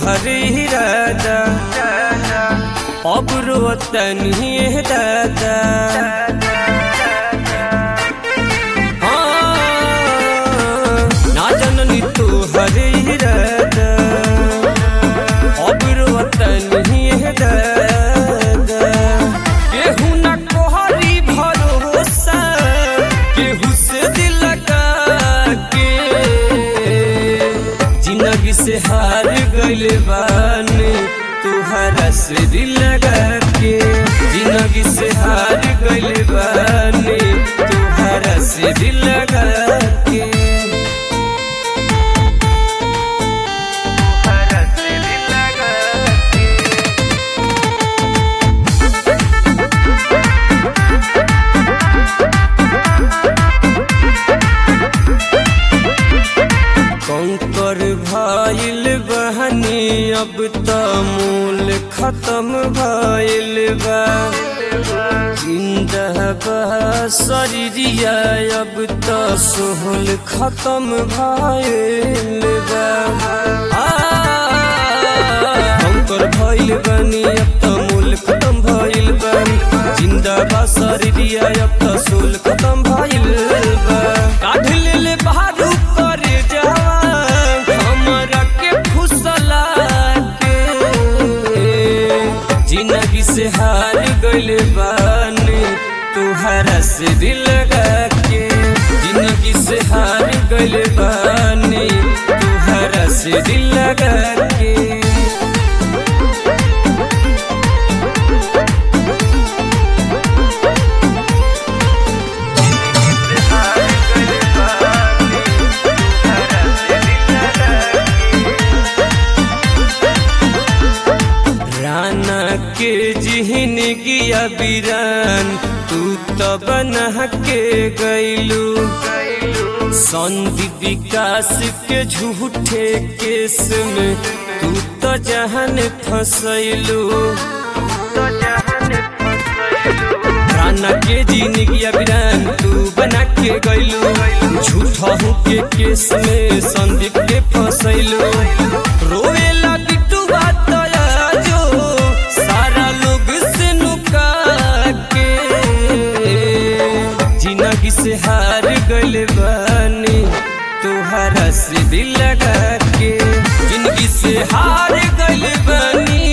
तोहर इरादा अब रोतनी दादा हाँ, ना जननी तोहर इरादा अब रोतनी दादा केहू न कोहरी भरोसा केहू से दिल लगा के जिंदगी से हार गइल बानी तुहरा से दिल लगा के जिंदगी से हार गइल बानी तुहरा से दिल लगा के तुहरा से दिल लगा के कंकर भइल बहनी अब त मूल खत्म भइल बा जिंदा बा शरीरिया अब त सोहल खत्म भइल बा आ, कंकर भइल बनी अब त मूल खत्म भइल बा जिंदा बा शरीरिया अब त सोल खत्म भइल बा काढ़ ले बाहर करे जवान हमरा के फुसला के जिंदगी से हार गइल बानी तुहरा से दिल लगा के जिंदगी से हार गइल बानी तुहरा से दिल लगा के राना के जिहन गिया बिरान तू तो बना के गैलू संदीप विकास के झूठे केस में तू तो जहन फसैलू राना के जिंदगी बिरान तू बना के गैलू झूठा हूँ के केस में संदीप के फसैलू रोवेला बिट्टू बात जो सारा लोग से नुका के जिंदगी से हार गइल बानी तुहरा से दिल लगा के जिंदगी से हार गइल बानी